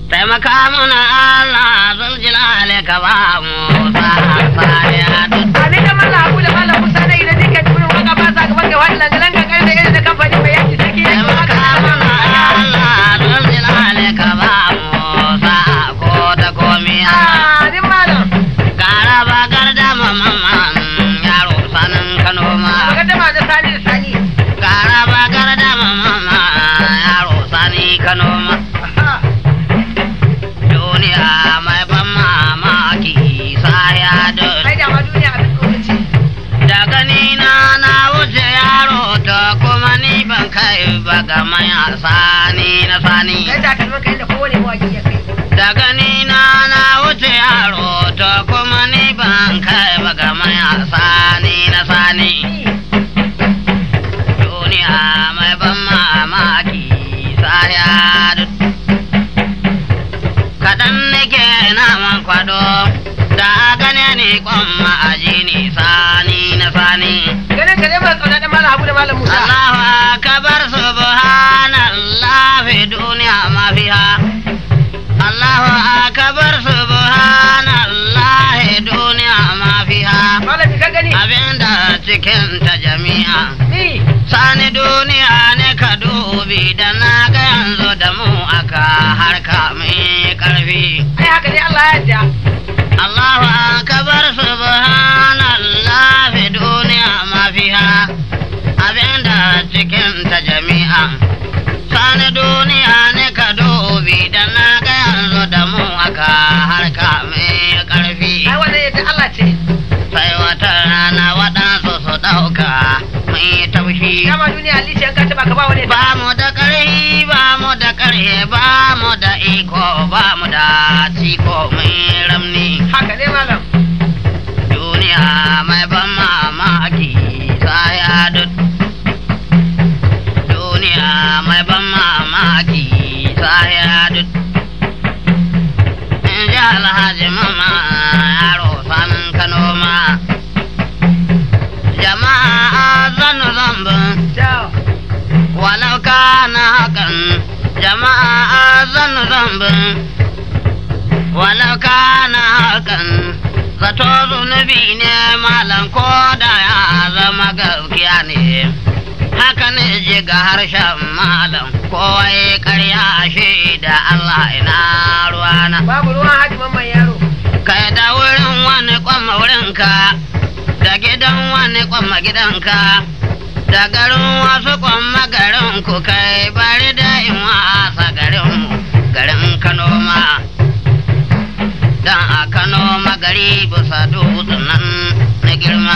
taimaka mana Allah zuljilale ka ba mu sa'aya duk Amin da mallam Abu da mallam Musa na idan dukkan turin waka ba sa gaban ga wani langalan ga karfe irin da kamfani mai yaki sarki ya kuma taimaka mana Allah zuljilale ka ba mu sa'a ko ta komi Allah Amin malam. gara ba gardama mamman yaro sanin Kano ma Magaddama da sani da sani. gara ba gardama mamman yaro sani Kano ma Aha. duniya mai ban mamaki saya duk Ai da ma duniya abin tsoro ce. da gani na na wuce yaro ta kuma ni ban kai ba ga maya sani na sani Kai da kalmar kai da kowane mawaki ya kai. da gani na na wuce yaro ta kuma ni ban kai ba ga maya sani na sani duniya mai ban mamaki saya duk kaɗan nake naman kwado da gane ni kwan ma'aji ni sani na sani Ganin ka zai mai kauna da mallam Abu da mallam Musa. Allahu akbar subhanallah fi duniya ma fiha Allahu akbar subhanallah duniya ma fiha Malami ka gani? abinda cikin ta jami'a Ni. sani duniya ne ka dubi da na ga yanzu da mu aka harka mai karfi Ai haka ne Allah ya yarda. Allahu akbar subhanallah fi duniya ma fiha abinda cikin ta jami'a sani duniya ne ka dubi da na ga yanzu da mu aka harka mai karfi Ai wannan yadda Allah ce. sai wata rana waɗansu su ɗauka mai taushi Dama duniya alice an ka taba ka ba wani. ba mu da ƙarfi ba mu da ƙarfe ba mu da iko ba mu da ciko mai ramni Haka ne malam. duniya mai ban mamaki saya duk duniya mai ban mamaki saya duk in ji alhaji mama yaro sanin kano ma jama'a zanu zambin Ciao. walau kana hakan jama'a zan zambin walau kana hakan zato zunubi ne malam ko da ya zama gaskiya ne haka ne ji ga harshen malam kowai karya shi da Allah ina ruwana Babu ruwan haji mamman yaro. kai da wurin wani kwamma wurinka da gidan wani kwamma gidanka da garin wasu kwamma garin ku kai bari da in wasa garin mu garin kano ma dan a kano magari bisa dutsen nan na girma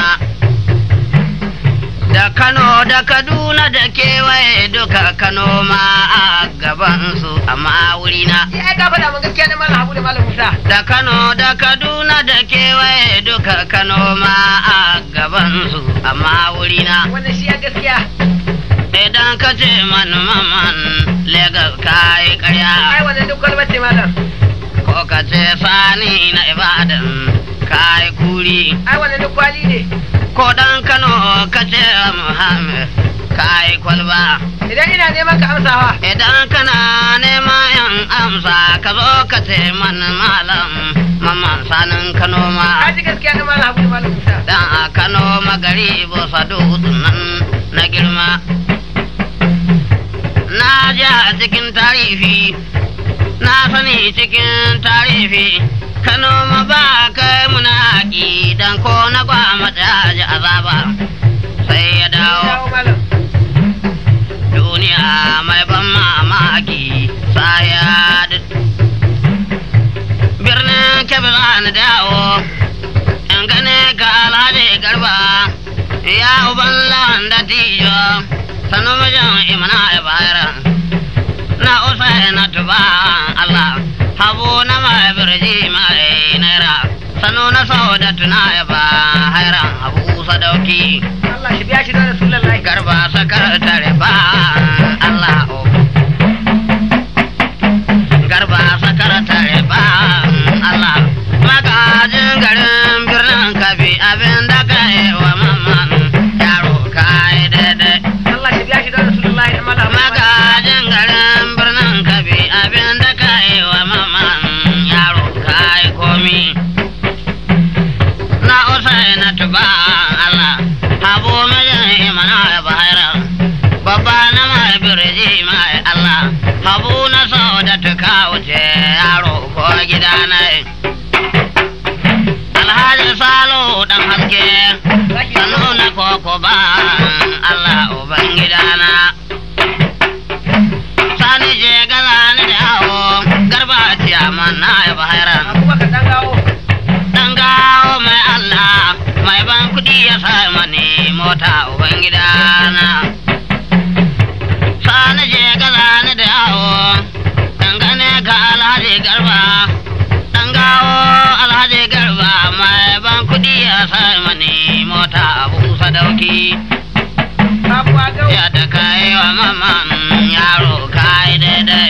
da kano da kaduna da kewaye duka kano ma a gabansu amma wurina Ni ai ka faɗa mun gaskiya da mallam Abu da mallam Musa. da Kano da Kaduna da kewaye duka Kano ma a gabansu amma wurina Wannan shi ya gaskiya. idan ka ce man maman Legas ka yi Ai karya wannan duk kwalbar ce malam. ko ka ce sani na Ibadan ka yi kuri Ai wannan duk kwali ne. ko dan Kano ka ce Muhammad ka yi kwalba Idan ina neman ka amsawa. idan kana neman yan amsa ka zo ka ce man malam maman sanin Kano ma Ka ji gaskiya da mallam Abu da mallam Musa. dan a Kano magari bosa dutsen nan na girma. Na ji a cikin tarihi, na sani cikin tarihi, Kano ma ba kai muna haƙi dan ko na gwama ji azaba sai ya dawo Dawo malam. duniya mai ban mamaki saya birnin kebe za ni dawo in gane ka alhaji garba ya uban lawan da tijo sanu mijin imana ya bayar na usa na tuba Allah habu na mai birji mai naira sanu na sau da tuna ya ba hairan habu sadauki Allah shi biya shi da Rasulullahi. garba sakar tare ba Allah o garba sakar tare ba Allah magajin garin birnin kabi abin da ka yi wa mamman yaro ka yi daidai Allah shi biya shi da Rasulullahi da mallam. magajin garin birnin kabi abin da ka yi wa mamman habu na sau da tuka wuce yaro ko gida na alhaji salo dan haske sanu na koko ba Allah uban gidana sani je gaza ni da yawo garba ciyaman na ya bahairan abubakar dan gawo dan gawo mai Allah mai ban kudi ya sa mani mota uban gidana sani je gaza ni da yawo dangane ga alhaji garba dan gawo alhaji garba mai ban kudi ya sa mani mota abu sadauki sabuwa gawo ya da kai wa maman yaro kai daidai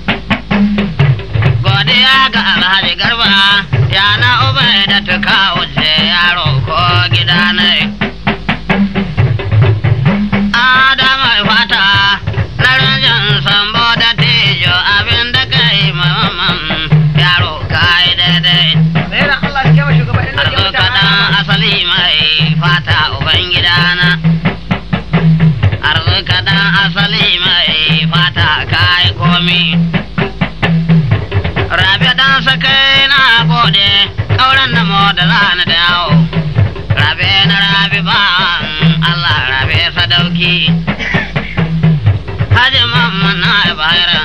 godiya ga alhaji garba ya na ubai da tuka wuce yaro ko gida ne adama fata na ranjan sambo da tejo abin da kai maman yaro kai daidai Alherin Allah ya kewa shugaban ɗan arzo kaɗan asali mai fata uban gidana arzo kaɗan asali mai fata kai komi rabe dan sakai na gode ƙauren na da zani da yawo rabe na rabe ba Allah rabe sadauki Haji mamman na bayan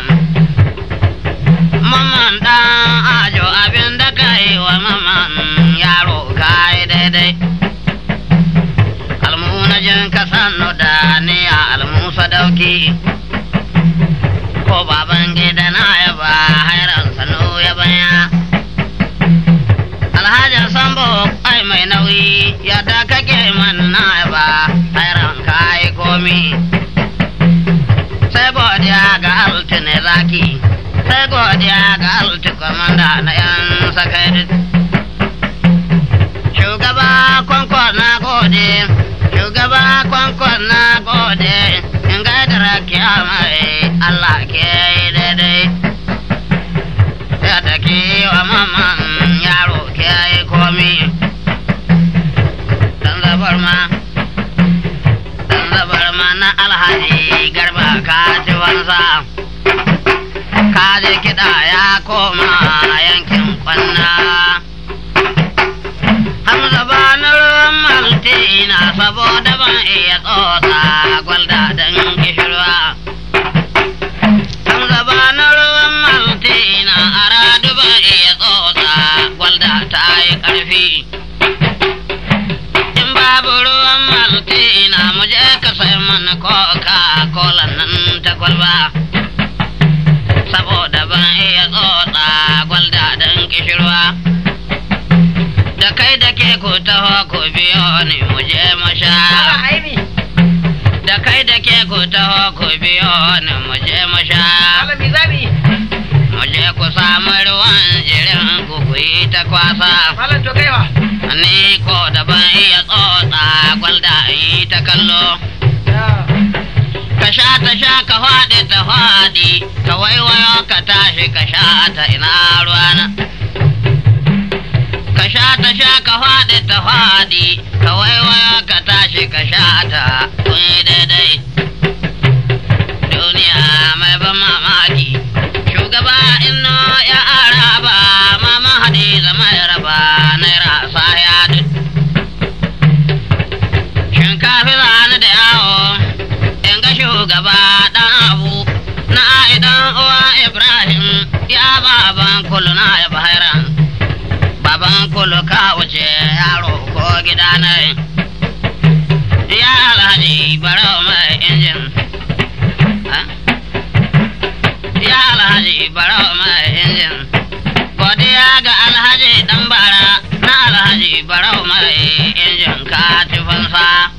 Mamman ɗan ajo abin da ka yi wa mamman yaro ka yi daidai. Almuna jin ka sannu da niya almusa dauki. Ko baban gida na ya ba hairan sanu ya baya. Alhaji Sambo ai mai nauyi yadda kake man na ya ba hairan ka yi komi. Sai godiya ga altine zaki. sai godiya ga alti kwamanda na yan sakai shugaba kwankwan na gode shugaba kwankwan na gode in gaida rakiya mai allah ke yi daidai yadda ke wa maman yaro ke yi komi dan zabar ma dan zabar ma na alhaji garba ka ci wansa kaje kiɗa ya koma yankin kwanna. Hamza ba na ruwan maltina saboda ban iya tsotsa gwalda don gishirwa. Hamza ba na ruwan maltina a radu ban iya tsotsa gwalda ta yi ƙarfi. In babu ruwan maltina mu je ka sai mana coca cola nan ta kwalba. saboda ban iya tsotsa gwalda don kishirwa. Da kai da ke ku taho ku biyo ni mu je mu sha. Allah aimi Da kai da ke ku taho ku biyo ni mu je mu sha. Allah mi zabi Mu je ku samu ruwan jirin ku ku yi ta kwasa. Malam to kaiwa Ni ko da ban iya tsotsa gwalda in yi ta kallo. Ka sha ta sha ka faɗi ta faɗi, ka waiwayo ka tashi ka sha ta ina ruwana. Ka sha ta sha ka faɗi ta faɗi, ka waiwayo ka tashi ka sha ta kun yi daidai. Duniya mai ban mamaki, shugaba inno ya araba, mama hadiza mai raba naira saya duk. Shinkafi zani da yawo, in ga shugaba ɗan abu na idan uwa Ibrahim ya baban kulu na ya bahairan. Baban kulu ka wuce yaro ko gida na Ya alhaji barau mai injin. Ha? Ya alhaji barau mai injin. Godiya ga alhaji dan bara na alhaji barau mai injin ka ci fansa.